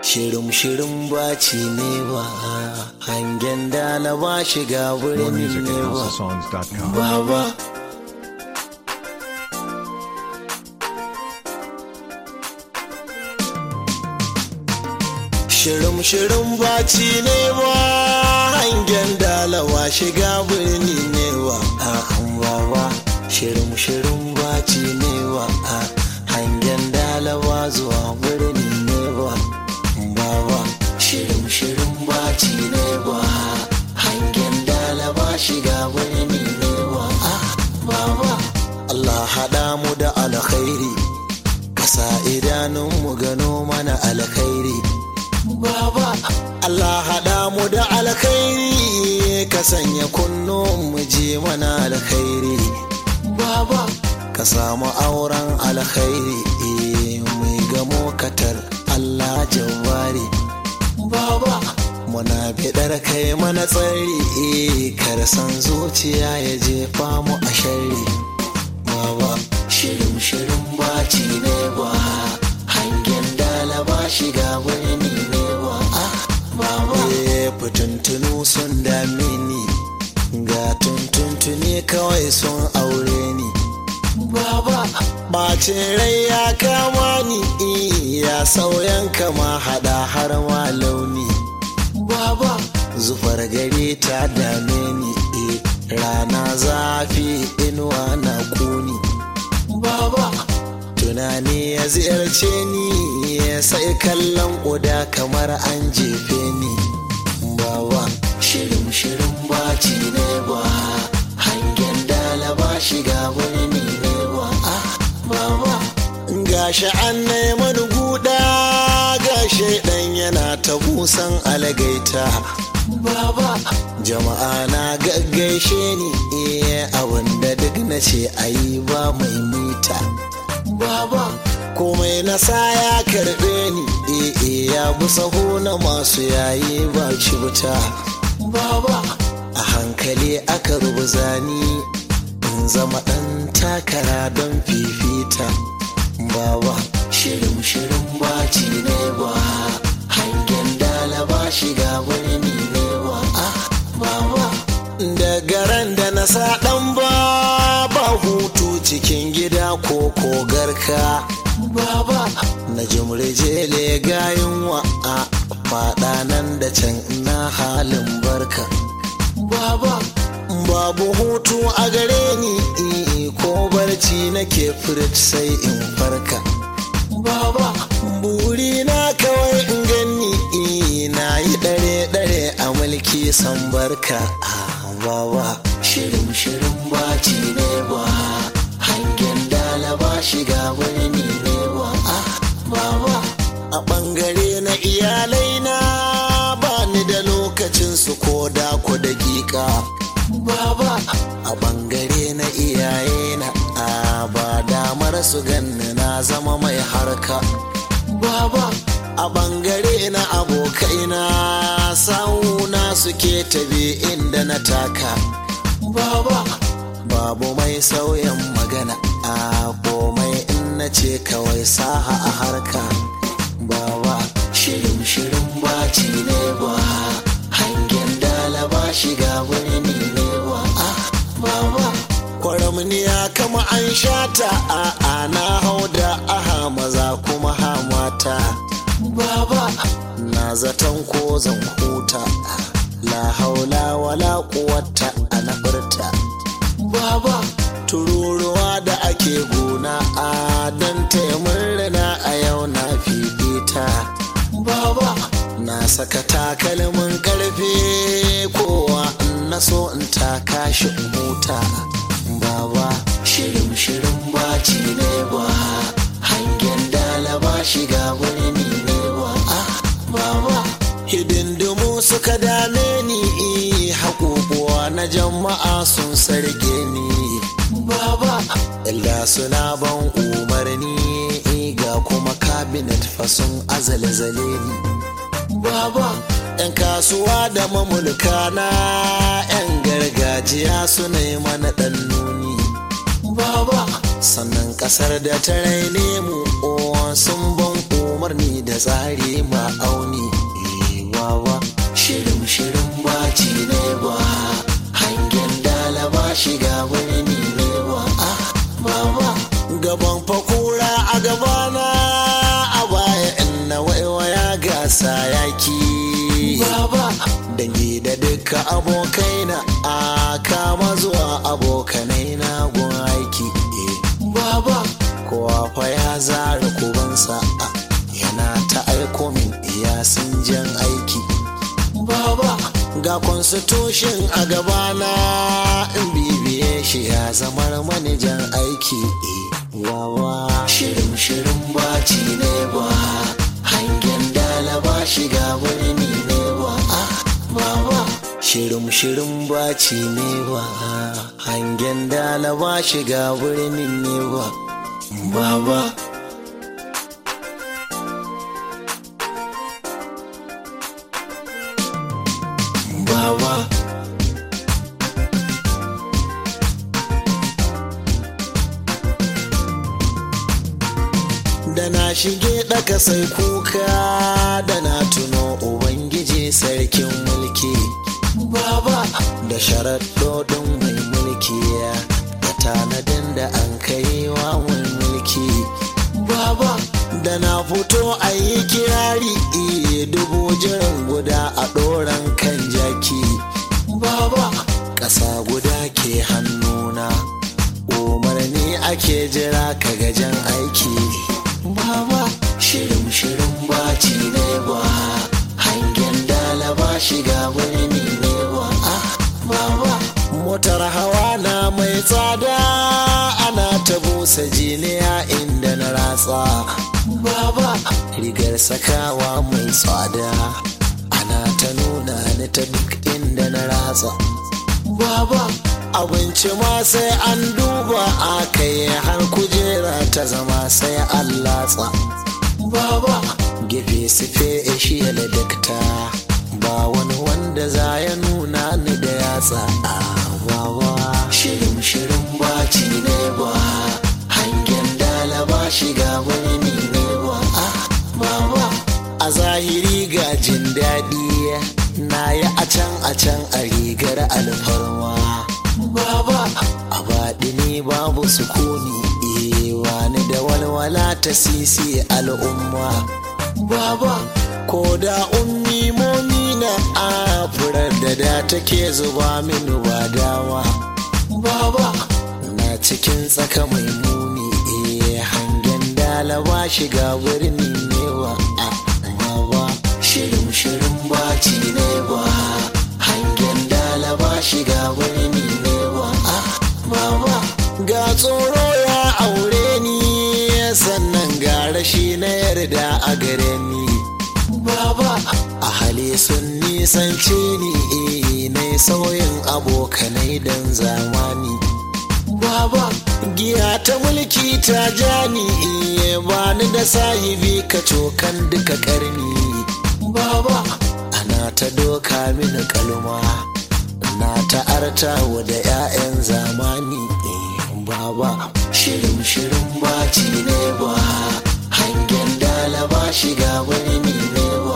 shirin shirin baci ne ba hangen dala ba shiga More wurin music ne at ba houseofsongs.com. baba shirin shirin baci ne ba hangen dalawa shiga birni ne ba a baba shirin shirin baci ne ba a hangen dalawa zuwa birni ne ba baba shirin shirin baci ne ba hangen dalawa shiga birni ne ba a baba Allah haɗa mu da alkhairi kasa idanunmu gano mana alkhairi Baba, Allah haɗa mu da alkhairi ka sanya kunnuwan mu je mana alkhairi. Baba, ka samu auren alkhairi eh, mai gamo katar Allah jawari. Baba, muna biɗar kai mana tsari eh, kar san zuciya ya jefa mu a shari. Baba, shirin shirin baci ne ba hangen dala ba shiga wani ne ba ah baba eh fitintunu sun dame ni ga tuntuntuni kawai sun aure ni baba bacin rai ya kama ni eh, ya sauyan kama hada har ma launi baba zufar gari ta dame ni eh, rana zafi inuwa na kuni baba tunani ya ziyarce ni ya sai kallon ƙuda kamar an jefe ni baba shirin shirin baci ne ba hangen dala ba shiga wani ne ba ah baba gashi an neman guda gashi dan yana ta busan algaita baba jama'a na gaggaishe ni iya abinda duk na ce ayi ba mai mita baba komai na sa ya karbe ni eh ya bi saho na masu yayi ba cuta baba a hankali aka rubuza ni in zama ɗan takara don fifita baba shirin shirin baci ne ba hangen dala ba shiga wani ne ba ah baba daga ran da na sa ɗan ba ba hutu cikin gida ko kogarka baba na jimrijele gayin wa a faɗa nan da can na halin barka baba babu hutu a gare ni eh, ko barci nake furit sai in farka baba buri na kawai in gani eh, na yi dare-dare a mulki san barka ah, baba shirin shirin baci ne ba hangen dala ba shiga wani ne ba ah, baba a bangare na iyalai na ba ni da lokacin su ko da ku dakika baba a bangare na iyaye na a ba damar su ganni na zama mai harka baba a bangare na abokaina sawuna suke tabe inda na taka baba babu mai sauyin magana a komai in na ce kawai saha a harka baba shirin shirin baci ne ba hangen dala ba shiga wani ne ba ah baba kwaramniya kama an shata a ana hau da aha maza kuma ha mata baba na zaton ko zan huta la haula wala quwwata ana furta baba tururuwa da ake gona a dan taimurna a yau na fifita baba na saka takalmin karfe kowa in na so in taka shi in huta baba shirin shirin baci ne ba hangen dala ba shiga wani ne ba ah baba hidindimu suka dame ni haƙuƙuwa na jama'a sun sarge ni baba illa suna ban umarni ga kuma cabinet fasun azalzale ni baba yan kasuwa da mamulka na yan gargajiya suna yi mana ɗan nuni baba sannan ƙasar da ta raine mu o sun ban umarni da tsari ma'auni wawa shirin shirin baci ne ba hangen dalaba shiga birni ne ba baba gaban fakura a gabana a baya inna waiwaya gasa yaki baba dangi da duka abokaina a kama zuwa abokanai na gun aiki baba kowa fa ya zara kubansa yana ta aiko min iya sun jan aiki baba ga constitution a gabana in bibiye shi ya zamar manajan aiki wawa shirin shirin baci ne ba hangen dalaba shiga birni ne ba baba shirin shirin baci ne ba hangen dalaba shiga birni ne ba baba baba da na shige ɗaka sai kuka da na tuno ubangiji sarkin mulki baba da sharaɗoɗin mai mulki da tanadin da an kai wa mai mulki baba da na fito a yi kirari iye dubu jiran guda a ɗoran kan jaki baba ƙasa guda ke hannuna umarni ake jira ka gajen aiki baba shirin shirin baci ne ba hangen dalaba shiga birni ne ba baba motar hawa na mai tsada ana ta busa jiniya inda na ratsa baba rigar sakawa mai tsada ana ta nuna ni ta duk inda na ratsa baba abinci ma sai an duba a kai har kujera ta zama sai an latsa baba gefe sufe shi da dakta ba wani wanda za ya nuna ni da yatsa a baba shirin shirin baci ne ba hangen dalaba shiga wani ne ba baba a zahiri ga jin daɗi na yi a can a can a rigar alfarma baba a baɗi ne babu sukuni wani da walwala ta sisi al'umma baba ko da ummi momina a furar da da take zuba mini ba dawa baba na cikin tsaka mai muni hangen dalaba shiga birni ne wa baba shirin shirin baci ne ba hangen dalaba shiga birni ne ba baba ga tsoro ya aure ni sannan ga rashi na yarda a gare ni baba a hali sun nisance ni na sauyin abokanai don zamani baba giya ta mulki ta jani bani da sahibi ka cokan duka karni baba ana ta doka mini kalma na ta artawa da 'ya'yan zamani baba shirin shirin baci ne ba hangen dalaba shiga wani ne ba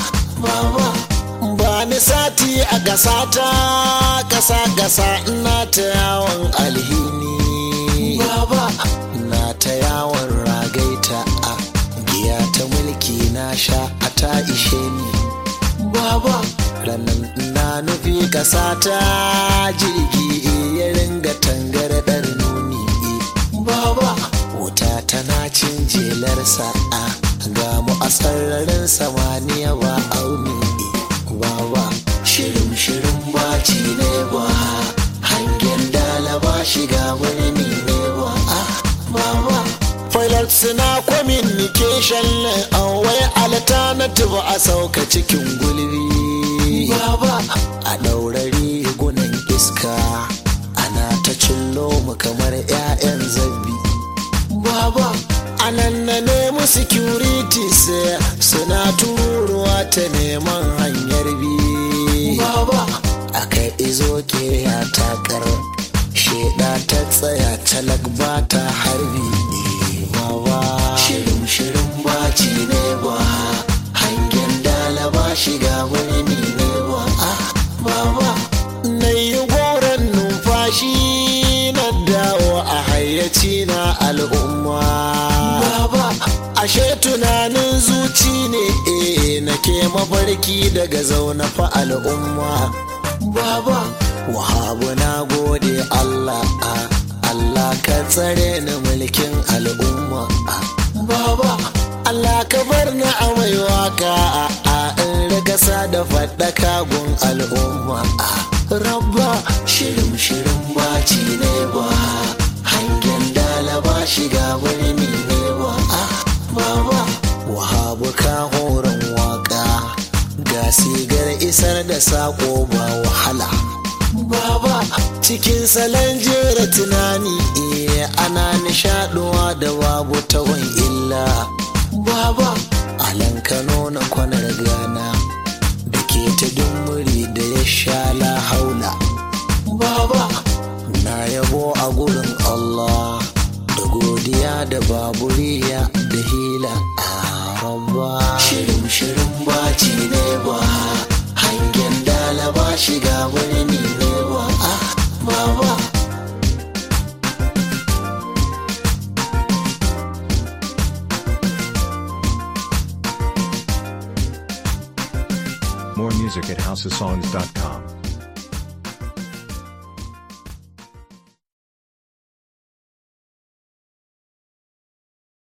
baba ba ni sati a gasata kasa gasa ina ta yawon alhini baba na ta yawon ragaita a giya ta mulki na sha a ta ishe ni baba ranar na nufi kasa ta jirgi ya ringa tangarɗar nuni baba wuta tana cin jelar sa'a ga mu a sararin samaniya ba auni baba shirin shirin baci ne ba hangen dalaba shiga wani ne ba baba Pilot suna communication awai alternative a sauka cikin gulbi baba a ɗaurari gunan iska ana ta cillo mu kamar 'ya'yan zabbi baba anan na nemi securities suna tururuwa ta neman hanyar bi baba aka izo ke ya takar sheda ta tsaya talak ba ta harbi baba shirin shirin baci ne mafarki daga zaune fa al'umma baba wahabu na gode Allah a Allah ka tsare ni mulkin al'umma a baba Allah ka bar ni a mai waka a a in ragasa da faɗaka gun al'umma a rabba shirin shirin baci ne ba hangen dalaba shiga birni ne ba a baba wahabu ka horon waka ga sigar isar da sako ba wahala baba cikin salon jera tunani eh ana nishaduwa da babu tawon illa baba alan kano na kwanar gana da ke ta dumuri da ya sha la haula baba na yabo a gurin allah da godiya da baburiya da hila a rabba shirin shirin baci ne ba hangen dalaba shiga birni ne ba a baba More music at houseofsongs.com.